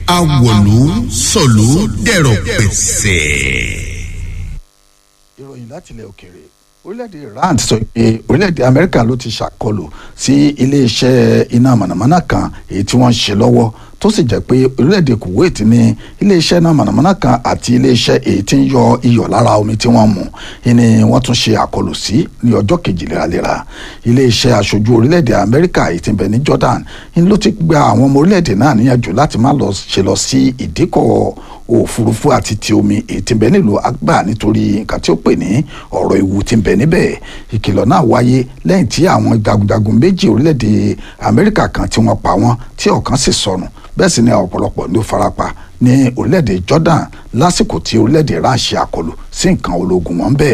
awòlú sọ̀lú dẹ̀rọ̀ pẹ̀sẹ̀. ìròyìn láti ilẹ̀ òkèèrè orílẹ̀-èdè iran ti sọ pé orílẹ̀-èdè amẹ́ríkà ló ti ṣàkọlù sí iléeṣẹ́ iná mànàmáná kan èyí tí wọ́n ń ṣe lọ́wọ́ tó sì jẹ́ pé orílẹ̀-èdè kuwait ní iléeṣẹ́ iná mànàmáná kan àti iléeṣẹ́ èyí tí ń yọ iyọ̀ lára omi tí wọ́n mu ni wọ́n tún ṣe àkọlù sí ní ọjọ́ kejì léraléra iléeṣẹ́ aṣojú orílẹ̀-èdè amẹ́ríkà èyí tí ń bẹ ní jordan ni ló ti gba àwọn ọmọ orílẹ̀-èdè náà níyànjú láti má lọ ṣe lọ sí ìdíkọ̀ òfurufú àti ti omi èyí tí ń bẹ nílùú Akbar nítorí nǹkan tí ó pè ní ọ̀rọ̀ ewu tí ń bẹ níbẹ̀ ìkìlọ̀ náà wáyé lẹ́yìn tí àwọn jagunjagun méjì orílẹ̀-èdè Amẹ́ríkà kan tí wọ́n pa wọ́n tí ọ̀kan sì sọnù bẹ́ẹ̀ sì ni ọ̀pọ̀lọpọ̀ ló farapa ní orílẹ̀-èdè Jordan lásìkò tí orílẹ̀-èdè Iran ṣe àkọlù sí nǹkan ológun wọn bẹ́ẹ̀